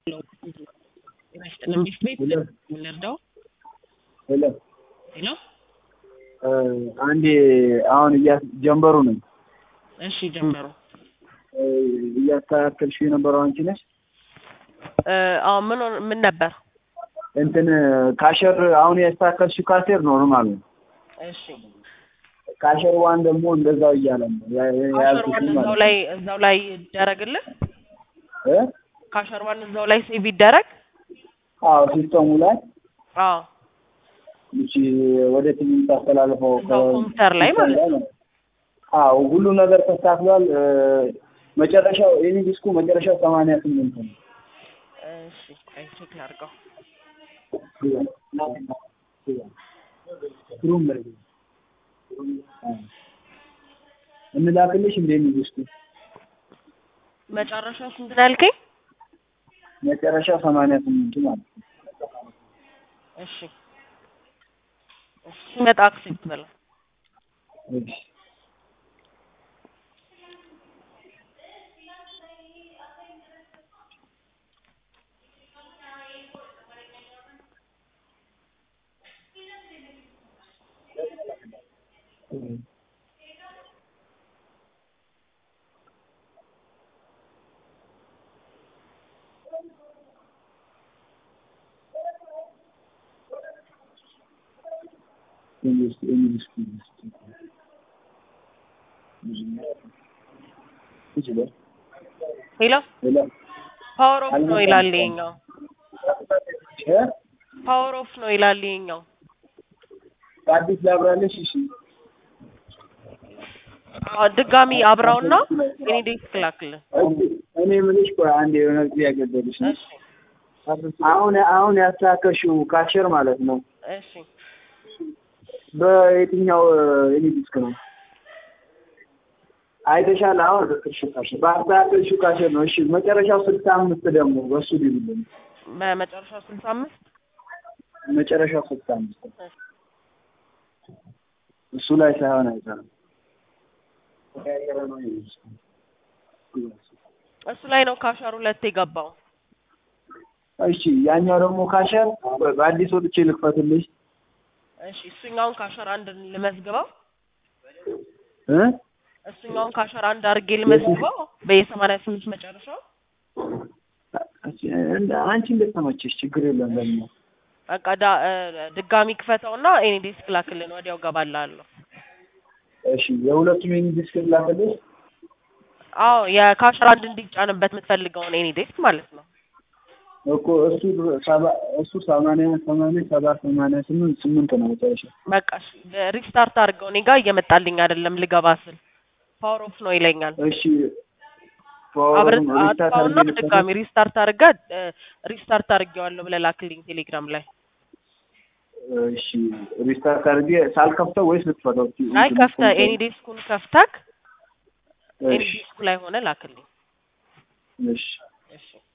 መንግስት ቤት ልርዳው? ሄሎ ሄሎ አንዴ አሁን ጀንበሩ ነኝ። እሺ ጀመሩ። እያስተካከልሽ የነበረው አንቺ ነሽ? አዎ ምን ሆነ- ምን ነበር? እንትን ካሸር አሁን ያስተካከልሽው ካሴር ኖርማል ነው። እሺ ካሸር ዋን ደግሞ እንደዛው እያለ ነው ያ- ያ- ካሸር ያልኩሽ ዋን ማለት እዛው ነው። ላይ እዛው ላይ ይደረግልህ። እ? ካሸር ዋን እዛው ላይ ሴቭ ይደረግ። አዎ ሲስተሙ ላይ አዎ እቺ ወደ ቲቪ የምታስተላልፈው እዛው ከ- ኮምፒውተር ላይ ማለት ነው። ነው። አዎ ሁሉ ነገር ተስተካክሏል። እ፣ መጨረሻው የኔ ዲስኩ መጨረሻው ሰማንያ ስምንት ነው። እሺ ቆይ ቼክ ላድርገው። ሩም ላይ እንላክልሽ እንደ የኔ ዲስኩ መጨረሻው ስንት ነው ያልከኝ? መጨረሻው ሰማንያ ስምንት ማለት ነው። እሺ እሺ ሲመጣ አክሴፕት በለው። እሺ እንግሊዝ እንግሊዝ ይችላል ሄሎ ሌላ ፓወር ኦፍ ነው ይላል ይኸኛው። እ ፓወር ኦፍ ነው ይላል ይኸኛው። አዲስ ላብራለሽ እሺ አዎ ድጋሚ አብራውና እኔ ዴስክ ላክልህ። እኔ የምልሽ ቆይ አንድ የሆነ ጥያቄ ልጠይቅሽ ነው። እሺ አሁን አሁን ያስተካከልሽው ካሸር ማለት ነው እሺ በየትኛው የኔ ዲስክ ነው አይተሻል? አሁን በአስተካከልሽው ካሸር ነው። እሺ መጨረሻው ስልሳ አምስት ደግሞ በሱ ሊብልን በመጨረሻው ስልሳ አምስት መጨረሻው ስልሳ አምስት እሱ ላይ ሳይሆን አይሰራም። እሱ ላይ ነው ካሸር ሁለት የገባው። እሺ ያኛው ደግሞ ካሸር ቆይ በአዲስ ወጥቼ ልክፈትልሽ እሺ እሱኛውን ካሸር አንድ ልመዝግበው። እ እሱኛውን ካሸር አንድ አድርጌ ልመዝግበው በየሰማንያ ስምንት መጨረሻው። እንደ አንቺ እንደተመቸሽ ችግር የለም። ደግሞ በቃ ዳ እ፣ ድጋሚ ክፈተውና ኤኒ ዴስክ ላክልን ወዲያው ገባላለሁ። እሺ የሁለቱም የኔ ዲስክ ላክልሽ። አዎ የካሸር አንድ እንዲጫንበት የምትፈልገውን ኤኒ ዴስክ ማለት ነው። እኮ እሱ ሰባ እሱ ሰማንያ ሰማንያ ሰባት ሰማንያ ስምንት ስምንት ነው መጨረሻ። በቃ እሺ ሪስታርት አድርገው። እኔ ጋር እየመጣልኝ አይደለም ልገባ ስል ፓወር ኦፍ ነው ይለኛል። እሺ አብረን ፓወሩን ሪስታርት አጥፋውና አድርጌ ድጋሚ ሪስታርት አድርገህ ሪስታርት አድርጌዋለሁ ብለህ ላክልኝ ቴሌግራም ላይ። እሺ ሪስታርት አድርጌ ሳልከፍተው ወይስ ልትፈታው? አይ ከፍተህ ኤኒ ዴስኩን ከፍተህ ኤኒ እሺ ዴስኩ ላይ ሆነ ላክልኝ። እሺ እሺ